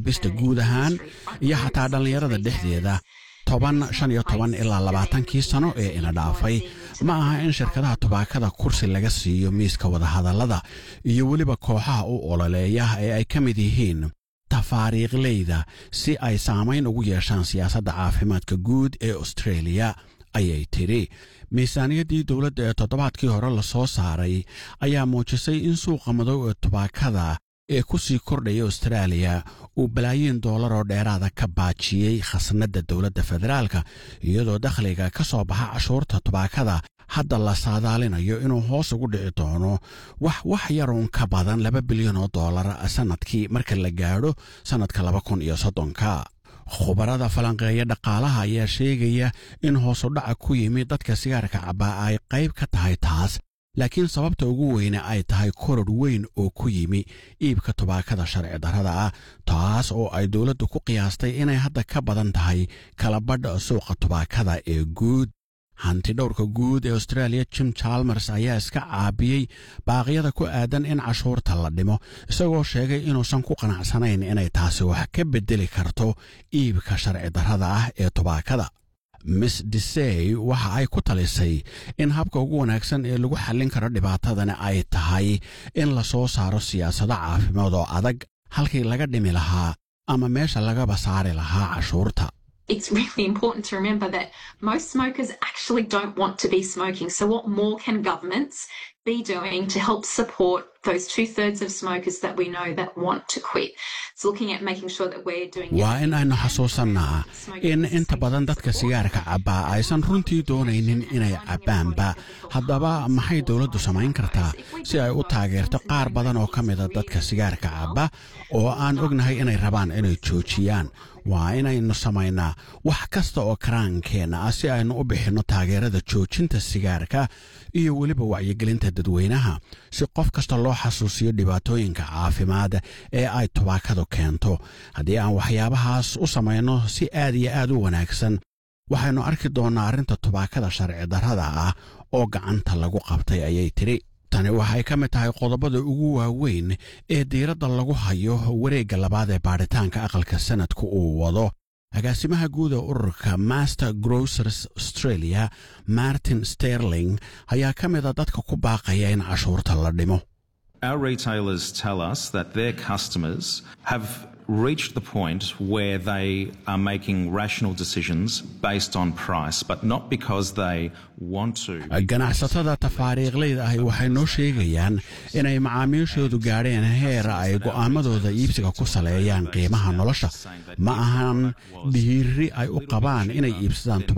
cabista guud ahaan iyo xataa dhallinyarada dhexdeeda toban shan iyo toban ilaa labaatankii sano ee ina dhaafay ma aha in shirkadaha tubaakada kursi laga siiyo miiska wadahadallada iyo weliba kooxaha u ololeeya ee ay ka mid yihiin tafaariiqleyda si ay saamayn ugu yeeshaan siyaasadda caafimaadka guud ee austreeliya ayay tidhi miisaaniyaddii dowladda ee toddobaadkii hore la soo saaray ayaa muujisay in suuqa madow ee tubaakada ee ku sii kordhaya austraaliya uu balaayiin doolar oo dheeraada ka baajiyey khasnadda dowladda federaalka iyadoo dakhliga ka soo baxa cashuurta tubaakada hadda la saadaalinayo inuu hoos ugu dhici doono wax wax yaruun ka badan laba bilyan oo dollar sannadkii marka la gaadho sannadka laba kun iyo soddonka khubarada falanqeeya dhaqaalaha ayaa sheegaya in hoosudhaca ku yimi dadka sigaarka cabbaa ay qayb ka tahay taas laakiin sababta ugu weyne ay tahay koror weyn oo ku yimi iibka tubaakada sharci darrada ah taas oo ay dowladdu ku qiyaastay inay hadda ka badan tahay kalabadha suuqa tubaakada ee guud hanti dhowrka guud ee australia jim chalmers ayaa iska caabiyey baaqyada ku aadan in cashuurta la dhimo isagoo sheegay inuusan ku qanacsanayn inay taasi wax ka beddeli karto iibka sharci darrada ah ee tubaakada miss disey waxa ay ku talisay in habka ugu wanaagsan ee lagu xallin karo dhibaatadani ay tahay in la soo saaro siyaasado caafimaad oo adag halkii laga dhimi lahaa ama meesha lagaba saari lahaa cashuurta it's really important to remember that most smokers actually don't want to be smoking. So, what more can governments be doing to help support those two thirds of smokers that we know that want to quit? It's looking at making sure that we're doing. waa in aynu xasuusannaa in inta badan dadka sigaarka cabbaa aysan runtii doonaynin inay cabbaanba haddaba maxay dowladdu samayn kartaa si ay u taageerto qaar badan oo ka mida dadka sigaarka cabba oo aan ognahay inay rabaan inay joojiyaan waa inaynu samaynaa wax kasta oo karaankeenna ah si aynu u bixinno taageerada joojinta sigaarka iyo weliba wacyigelinta dadweynaha si qof kasta loo xasuusiyo dhibaatooyinka caafimaad ee ay tubaakadu keento haddii aan waxyaabahaas u samayno si aad iyo aad u wanaagsan waxaynu arki doonnaa arrinta tubaakada sharci darrada ah oo gacanta lagu qabtay ayay tidhi tani waxay ka mid tahay qodobada ugu waaweyn ee diiradda lagu hayo wareegga labaad ee baadhitaanka aqalka sanadku uu wado agaasimaha guud ee ururka master grocers australia martin sterling ayaa ka mida dadka ku baaqaya in cashuurta la dhimo Our retailers tell us that their customers have reached the point where they are making rational decisions based on price, but not because they want to. ganacsatada tafaariiqleyda ahi waxay noo sheegayaan inay macaamiishoodu gaadheen heer ay go'aamadooda iibsiga ku saleeyaan qiimaha nolosha ma ahan dhiiri ay u qabaan inay iibsadaan